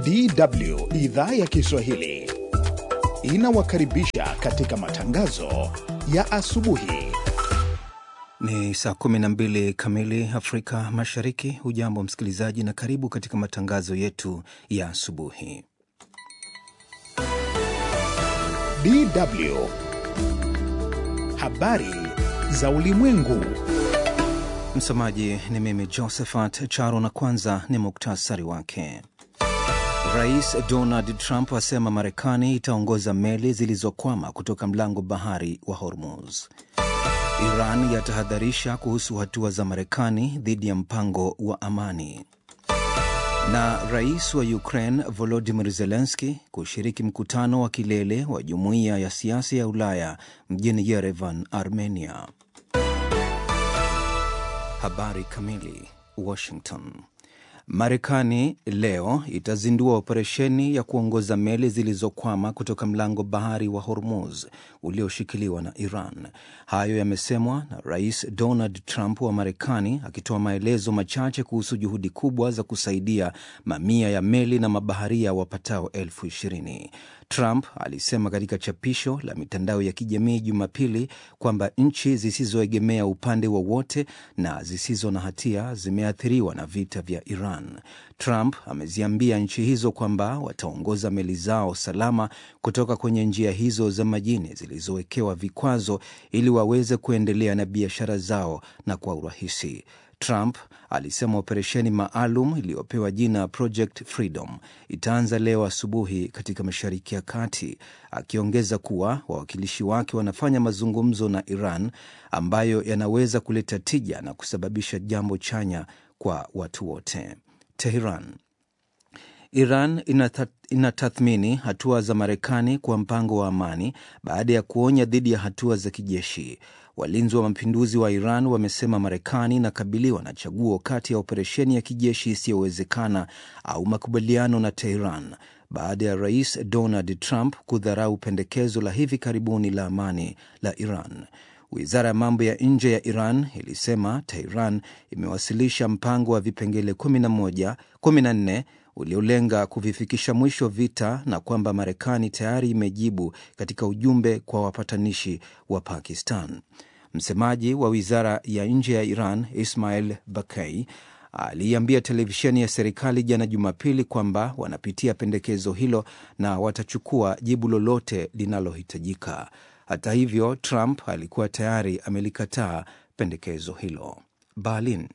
DW idhaa ya Kiswahili inawakaribisha katika matangazo ya asubuhi. Ni saa 12 kamili Afrika Mashariki. Hujambo msikilizaji, na karibu katika matangazo yetu ya asubuhi. DW habari za ulimwengu. Msomaji ni mimi Josephat Charo, na kwanza ni muktasari wake. Rais Donald Trump asema Marekani itaongoza meli zilizokwama kutoka mlango bahari wa Hormuz. Iran yatahadharisha kuhusu hatua za Marekani dhidi ya mpango wa amani. Na rais wa Ukraine Volodymyr Zelensky kushiriki mkutano wa kilele wa jumuiya ya siasa ya Ulaya mjini Yerevan, Armenia. Habari kamili. Washington. Marekani leo itazindua operesheni ya kuongoza meli zilizokwama kutoka mlango bahari wa Hormuz ulioshikiliwa na Iran. Hayo yamesemwa na Rais Donald Trump wa Marekani akitoa maelezo machache kuhusu juhudi kubwa za kusaidia mamia ya meli na mabaharia wapatao elfu ishirini. Trump alisema katika chapisho la mitandao ya kijamii Jumapili kwamba nchi zisizoegemea upande wowote na zisizo na hatia zimeathiriwa na vita vya Iran. Trump ameziambia nchi hizo kwamba wataongoza meli zao salama kutoka kwenye njia hizo za majini zilizowekewa vikwazo ili waweze kuendelea na biashara zao na kwa urahisi. Trump alisema operesheni maalum iliyopewa jina Project Freedom itaanza leo asubuhi katika Mashariki ya Kati, akiongeza kuwa wawakilishi wake wanafanya mazungumzo na Iran ambayo yanaweza kuleta tija na kusababisha jambo chanya kwa watu wote. Teheran. Iran inatathmini hatua za Marekani kwa mpango wa amani baada ya kuonya dhidi ya hatua za kijeshi. Walinzi wa mapinduzi wa Iran wamesema Marekani inakabiliwa na chaguo kati ya operesheni ya kijeshi isiyowezekana au makubaliano na Teheran baada ya Rais Donald Trump kudharau pendekezo la hivi karibuni la amani la Iran. Wizara ya mambo ya nje ya Iran ilisema Tehran imewasilisha mpango wa vipengele 11 14 uliolenga kuvifikisha mwisho vita na kwamba Marekani tayari imejibu katika ujumbe kwa wapatanishi wa Pakistan. Msemaji wa wizara ya nje ya Iran Ismail Bakei aliiambia televisheni ya serikali jana Jumapili kwamba wanapitia pendekezo hilo na watachukua jibu lolote linalohitajika. Hata hivyo, Trump alikuwa tayari amelikataa pendekezo hilo. Berlin.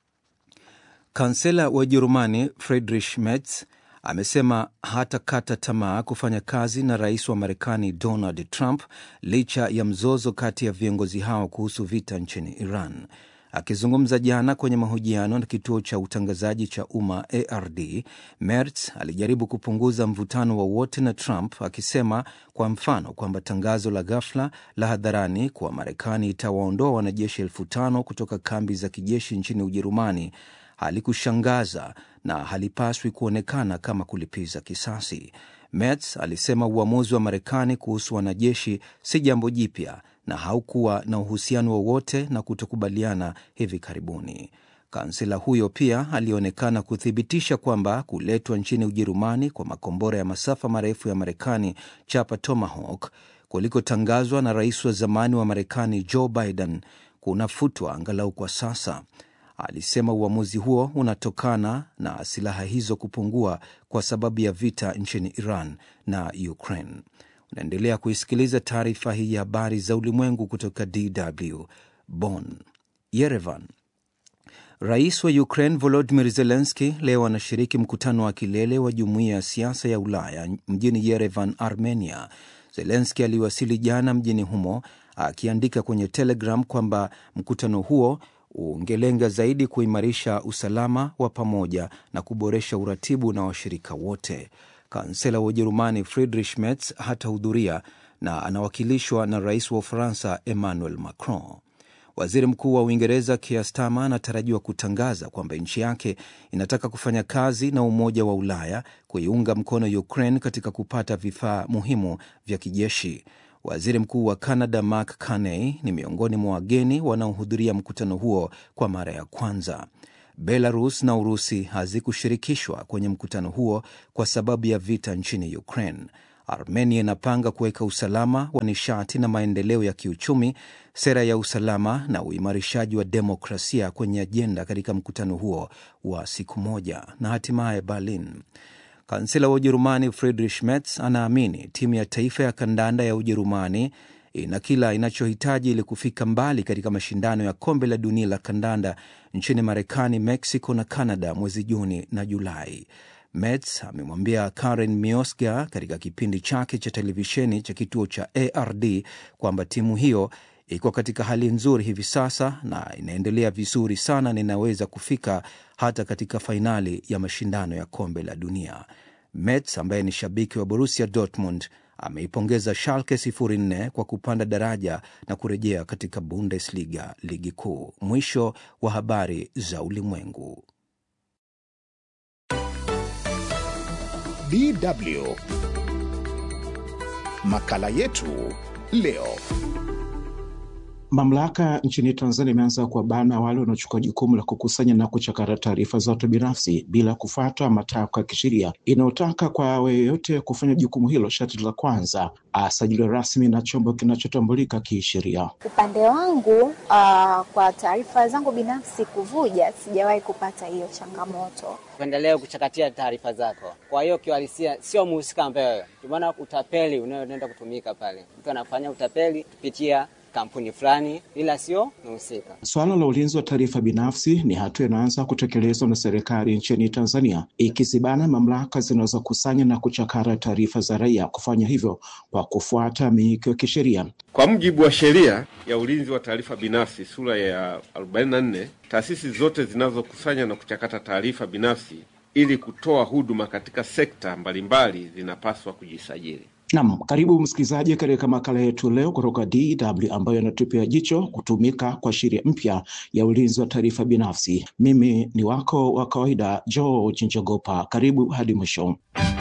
Kansela wa Ujerumani Friedrich Merz amesema hatakata tamaa kufanya kazi na rais wa Marekani Donald Trump licha ya mzozo kati ya viongozi hao kuhusu vita nchini Iran. Akizungumza jana kwenye mahojiano na kituo cha utangazaji cha umma ARD, Merz alijaribu kupunguza mvutano wowote na Trump, akisema kwa mfano kwamba tangazo la ghafla la hadharani kuwa Marekani itawaondoa wanajeshi elfu tano kutoka kambi za kijeshi nchini Ujerumani halikushangaza na halipaswi kuonekana kama kulipiza kisasi. Merz alisema uamuzi wa Marekani kuhusu wanajeshi si jambo jipya na haukuwa na uhusiano wowote na kutokubaliana hivi karibuni. Kansela huyo pia alionekana kuthibitisha kwamba kuletwa nchini Ujerumani kwa makombora ya masafa marefu ya Marekani chapa Tomahawk kulikotangazwa na rais wa zamani wa Marekani Joe Biden kunafutwa angalau kwa sasa. Alisema uamuzi huo unatokana na silaha hizo kupungua kwa sababu ya vita nchini Iran na Ukraine. Unaendelea kuisikiliza taarifa hii ya habari za ulimwengu kutoka DW Bonn. Yerevan. Rais wa Ukraine Volodymyr Zelensky leo anashiriki mkutano wa kilele wa jumuiya ya siasa ya Ulaya mjini Yerevan, Armenia. Zelensky aliwasili jana mjini humo akiandika kwenye Telegram kwamba mkutano huo ungelenga zaidi kuimarisha usalama wa pamoja na kuboresha uratibu na washirika wote. Kansela wa Ujerumani Friedrich Merz hatahudhuria na anawakilishwa na rais wa Ufaransa Emmanuel Macron. Waziri Mkuu wa Uingereza Keir Starmer anatarajiwa kutangaza kwamba nchi yake inataka kufanya kazi na Umoja wa Ulaya kuiunga mkono Ukraine katika kupata vifaa muhimu vya kijeshi. Waziri Mkuu wa Canada Mark Carney ni miongoni mwa wageni wanaohudhuria mkutano huo kwa mara ya kwanza. Belarus na Urusi hazikushirikishwa kwenye mkutano huo kwa sababu ya vita nchini Ukraine. Armenia inapanga kuweka usalama wa nishati na maendeleo ya kiuchumi, sera ya usalama na uimarishaji wa demokrasia kwenye ajenda katika mkutano huo wa siku moja. Na hatimaye Berlin, kansela wa Ujerumani Friedrich Merz anaamini timu ya taifa ya kandanda ya Ujerumani ina kila inachohitaji ili kufika mbali katika mashindano ya kombe la dunia la kandanda nchini Marekani, Mexico na Canada mwezi Juni na Julai. Merz amemwambia Karen Miosga katika kipindi chake cha televisheni cha kituo cha ARD kwamba timu hiyo iko katika hali nzuri hivi sasa na inaendelea vizuri sana na inaweza kufika hata katika fainali ya mashindano ya kombe la dunia. Merz ambaye ni shabiki wa Borussia Dortmund ameipongeza Schalke 04 kwa kupanda daraja na kurejea katika Bundesliga, ligi kuu. Mwisho wa habari za ulimwengu. DW makala yetu leo. Mamlaka nchini Tanzania imeanza kuwabana wale wanaochukua jukumu la kukusanya na kuchakata taarifa za watu binafsi bila kufuata matakwa ya kisheria inayotaka kwa yeyote kufanya jukumu hilo, sharti la kwanza asajiliwe rasmi na chombo kinachotambulika kisheria. Upande wangu uh, kwa taarifa zangu binafsi kuvuja, sijawahi kupata hiyo changamoto. Uendelee kuchakatia taarifa zako. Kwa hiyo kiuhalisia sio muhusika ambaye, ndio maana utapeli unaoenda kutumika pale, mtu anafanya utapeli kupitia kampuni fulani ila sio mhusika. Suala la ulinzi wa taarifa binafsi ni hatua inaanza kutekelezwa na serikali nchini Tanzania, ikizibana mamlaka zinazokusanya na kuchakara taarifa za raia kufanya hivyo kwa kufuata miiko ya kisheria. Kwa mujibu wa sheria ya ulinzi wa taarifa binafsi sura ya 44, taasisi zote zinazokusanya na kuchakata taarifa binafsi ili kutoa huduma katika sekta mbalimbali zinapaswa kujisajili. Naam, karibu msikilizaji katika makala yetu leo kutoka DW ambayo inatupia jicho kutumika kwa sheria mpya ya ulinzi wa taarifa binafsi. Mimi ni wako wa kawaida George Njogopa, karibu hadi mwisho.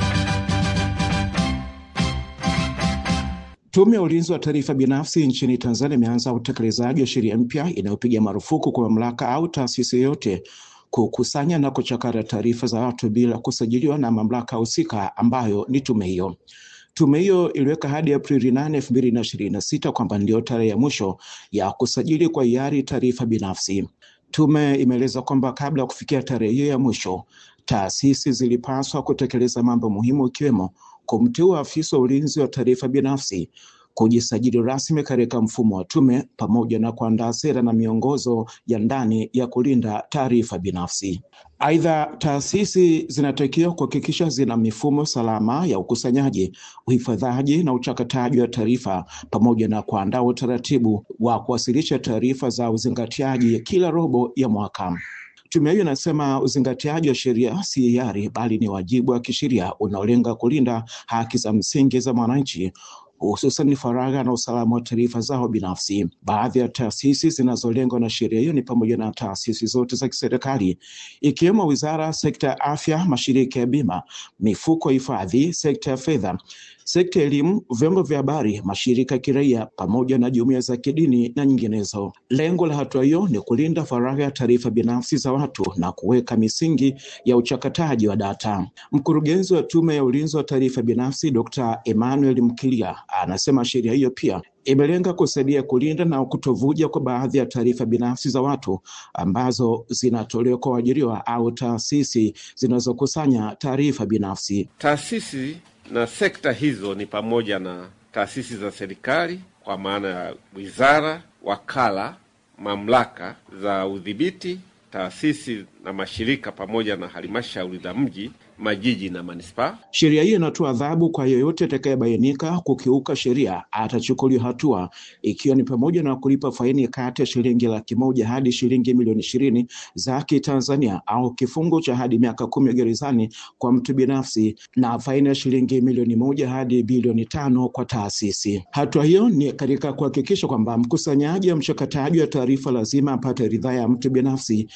Tume ya ulinzi wa taarifa binafsi nchini Tanzania imeanza utekelezaji wa sheria mpya inayopiga marufuku kwa mamlaka au taasisi yoyote kukusanya na kuchakara taarifa za watu bila kusajiliwa na mamlaka husika ambayo ni tume hiyo. Tume hiyo iliweka hadi Aprili nane elfu mbili na ishirini na sita kwamba ndio tarehe ya mwisho ya kusajili kwa hiari taarifa binafsi. Tume imeeleza kwamba kabla ya kufikia tarehe hiyo ya mwisho, taasisi zilipaswa kutekeleza mambo muhimu ikiwemo kumteua afisa wa ulinzi wa taarifa binafsi, kujisajili rasmi katika mfumo wa tume, pamoja na kuandaa sera na miongozo ya ndani ya kulinda taarifa binafsi. Aidha, taasisi zinatakiwa kuhakikisha zina mifumo salama ya ukusanyaji, uhifadhaji na uchakataji wa taarifa pamoja na kuandaa utaratibu wa kuwasilisha taarifa za uzingatiaji kila robo ya mwaka. Tume hiyo inasema uzingatiaji wa sheria si hiari, bali ni wajibu wa kisheria unaolenga kulinda haki za msingi za mwananchi hususan faragha na usalama wa taarifa zao binafsi. Baadhi ya taasisi zinazolengwa na sheria hiyo ni pamoja na taasisi zote za kiserikali ikiwemo wizara, sekta ya afya, mashirika ya bima, mifuko ya hifadhi, sekta ya fedha, sekta ya elimu, vyombo vya habari, mashirika ya kiraia pamoja na jumuiya za kidini na nyinginezo. Lengo la hatua hiyo ni kulinda faragha ya taarifa binafsi za watu na kuweka misingi ya uchakataji wa data. Mkurugenzi wa Tume ya Ulinzi wa Taarifa Binafsi Dr. Emmanuel Mkilia anasema sheria hiyo pia imelenga kusaidia kulinda na kutovuja kwa baadhi ya taarifa binafsi za watu ambazo zinatolewa kwa waajiriwa au taasisi zinazokusanya taarifa binafsi. Taasisi na sekta hizo ni pamoja na taasisi za serikali kwa maana ya wizara, wakala, mamlaka za udhibiti, taasisi na mashirika pamoja na halmashauri za mji, majiji na manispaa. Sheria hiyo inatoa adhabu kwa yeyote atakayebainika kukiuka sheria, atachukuliwa hatua, ikiwa ni pamoja na kulipa faini kati ya shilingi laki moja hadi shilingi milioni ishirini za Kitanzania au kifungo cha hadi miaka kumi gerezani kwa mtu binafsi na faini ya shilingi milioni moja hadi bilioni tano kwa taasisi. Hatua hiyo ni katika kuhakikisha kwamba mkusanyaji au mchakataji wa taarifa lazima apate ridhaa ya mtu binafsi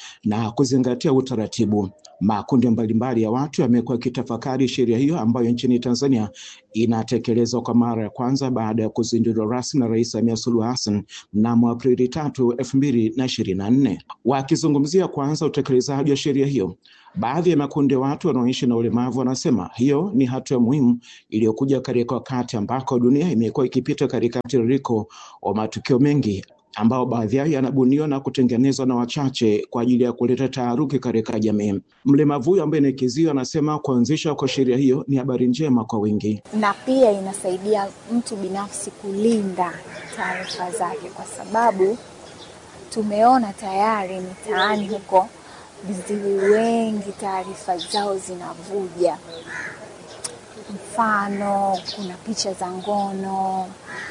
na kuzingatia utaratibu. Makundi mbalimbali ya watu yamekuwa yakitafakari sheria hiyo ambayo nchini Tanzania inatekelezwa kwa mara ya kwanza baada ya kuzinduliwa rasmi na Rais Samia Suluhu Hassan mnamo Aprili tatu elfu mbili na ishirini na nne. Wakizungumzia kwanza utekelezaji wa sheria hiyo, baadhi ya makundi ya watu wanaoishi na ulemavu wanasema hiyo ni hatua muhimu iliyokuja katika wakati ambako dunia imekuwa ikipita katika mtiririko wa matukio mengi ambao baadhi yao yanabuniwa na kutengenezwa na wachache kwa ajili ya kuleta taharuki katika jamii. Mlemavu huyo ambaye ni Kizio anasema kuanzishwa kwa sheria hiyo ni habari njema kwa wengi. na pia inasaidia mtu binafsi kulinda taarifa zake, kwa sababu tumeona tayari mitaani huko viziwi wengi taarifa zao zinavuja. Mfano, kuna picha za ngono,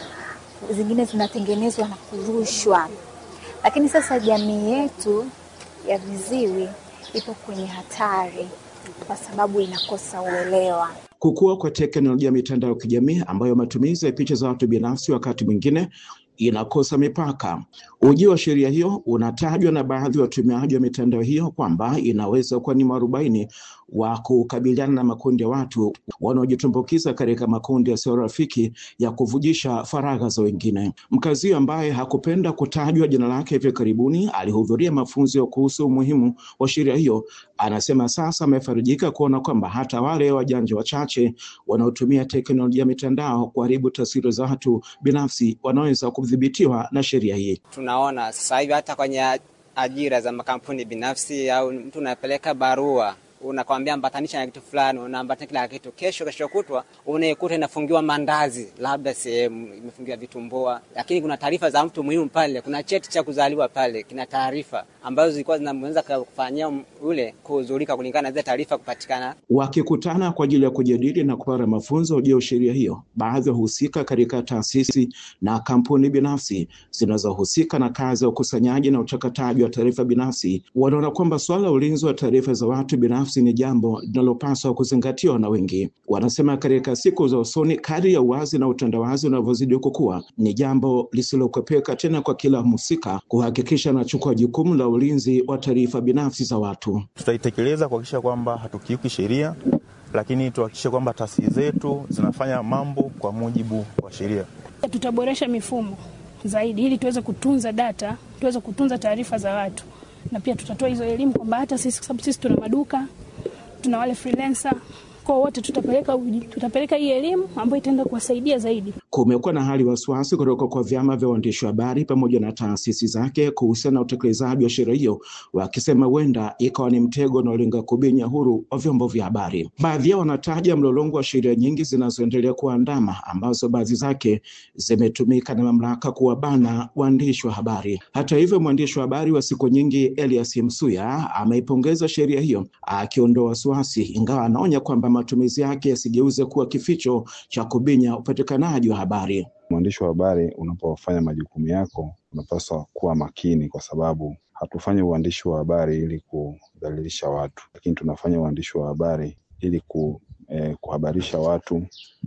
zingine zinatengenezwa na kurushwa. Lakini sasa jamii yetu ya viziwi ipo kwenye hatari kwa sababu inakosa uelewa. Kukua kwa teknolojia ya mitandao ya kijamii ambayo matumizi ya picha za watu binafsi wakati mwingine inakosa mipaka. Ujio wa sheria hiyo unatajwa na baadhi ya watumiaji wa mitandao hiyo kwamba inaweza kuwa ni mwarobaini wa kukabiliana na makundi ya watu wanaojitumbukiza katika makundi yasiyo rafiki ya kuvujisha faragha za wengine. Mkazi huyo ambaye hakupenda kutajwa jina lake hivi karibuni alihudhuria mafunzo kuhusu umuhimu wa sheria hiyo, anasema sasa amefarijika kuona kwamba hata wale wajanja wachache wanaotumia teknolojia ya mitandao kuharibu taswira za watu binafsi wanaweza kudhibitiwa na sheria hii. Tunaona sasa hivi hata kwenye ajira za makampuni binafsi, au mtu unapeleka barua unakwambia ambatanisha na kitu fulani, unaambatanisha kila kitu. Kesho kesho kutwa unaikuta inafungiwa mandazi, labda sehemu imefungiwa vitumbua, lakini kuna taarifa za mtu muhimu pale. Kuna cheti cha kuzaliwa pale, kina taarifa ambazo zilikuwa zinaweza kufanyia ule kuhuzurika kulingana na zile taarifa kupatikana. Wakikutana kwa ajili ya kujadili na kupata mafunzo juu ya sheria hiyo, baadhi ya wahusika katika taasisi na kampuni binafsi zinazohusika na kazi ya ukusanyaji na uchakataji wa taarifa binafsi wanaona kwamba suala la ulinzi wa taarifa za watu binafsi ni jambo linalopaswa kuzingatiwa na wengi. Wanasema katika siku za usoni, kadri ya uwazi na utandawazi unavyozidi kukua, ni jambo lisilokwepeka tena kwa kila mhusika kuhakikisha anachukua jukumu la ulinzi wa taarifa binafsi za watu. Tutaitekeleza kuhakikisha kwamba hatukiuki sheria, lakini tuhakikishe kwamba taasisi zetu zinafanya mambo kwa mujibu wa sheria. Tutaboresha mifumo zaidi ili tuweze kutunza data, tuweze kutunza taarifa za watu, na pia tutatoa hizo elimu kwamba hata sisi, kwa sababu sisi tuna maduka, tuna wale freelancer kwa wote tutapeleka, tutapeleka hii elimu ambayo itaenda kuwasaidia zaidi. Kumekuwa na hali wasiwasi kutoka kwa vyama vya waandishi wa habari pamoja na taasisi zake kuhusiana na utekelezaji wa sheria hiyo, wakisema huenda ikawa ni mtego unaolenga kubinya huru wa vyombo vya habari. Baadhi yao wanataja mlolongo wa sheria nyingi zinazoendelea kuandama, ambazo baadhi zake zimetumika na mamlaka kuwabana waandishi wa habari. Hata hivyo, mwandishi wa habari wa siku nyingi Elias Msuya ameipongeza sheria hiyo, akiondoa wasiwasi, ingawa anaonya kwamba matumizi yake yasigeuze kuwa kificho cha kubinya upatikanaji wa habari. Mwandishi wa habari, unapofanya majukumu yako, unapaswa kuwa makini, kwa sababu hatufanyi uandishi wa habari ili kudhalilisha watu, lakini tunafanya uandishi wa habari ili ku, eh, kuhabarisha watu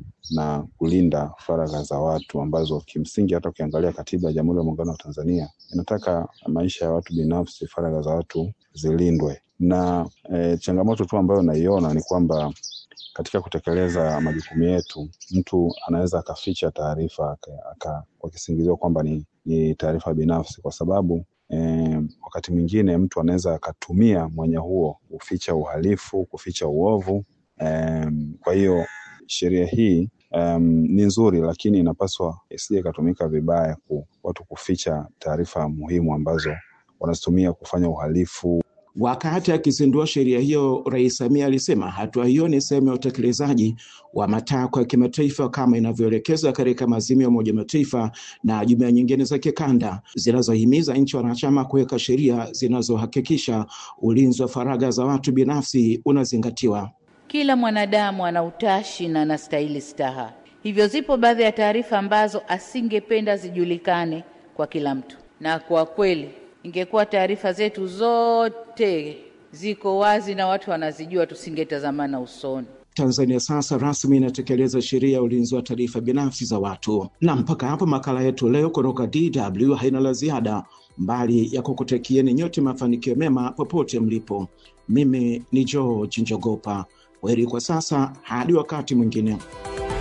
na kulinda faragha za watu ambazo kimsingi hata ukiangalia katiba ya Jamhuri ya Muungano wa Tanzania inataka maisha ya watu binafsi, faragha za watu zilindwe. Na eh, changamoto tu ambayo naiona ni kwamba katika kutekeleza majukumu yetu, mtu anaweza akaficha taarifa kwa kisingizio kwamba ni, ni taarifa binafsi, kwa sababu eh, wakati mwingine mtu anaweza akatumia mwanya huo kuficha uhalifu, kuficha uovu. Eh, kwa hiyo sheria hii um, ni nzuri, lakini inapaswa isije ikatumika vibaya ku watu kuficha taarifa muhimu ambazo wanazitumia kufanya uhalifu. Wakati akizindua sheria hiyo, Rais Samia alisema hatua hiyo ni sehemu ya utekelezaji wa matakwa ya kimataifa kama inavyoelekezwa katika maazimio ya Umoja Mataifa na jumuiya nyingine za kikanda zinazohimiza nchi wanachama kuweka sheria zinazohakikisha ulinzi wa faragha za watu binafsi unazingatiwa. Kila mwanadamu ana utashi na anastahili staha, hivyo zipo baadhi ya taarifa ambazo asingependa zijulikane kwa kila mtu, na kwa kweli ingekuwa taarifa zetu zote ziko wazi na watu wanazijua, tusingetazamana usoni. Tanzania sasa rasmi inatekeleza sheria ya ulinzi wa taarifa binafsi za watu. Na mpaka hapo makala yetu leo kutoka DW haina la ziada, mbali ya kukutakieni nyote mafanikio mema popote mlipo. Mimi ni George Njogopa. Kwaheri kwa sasa, hadi wakati mwingine.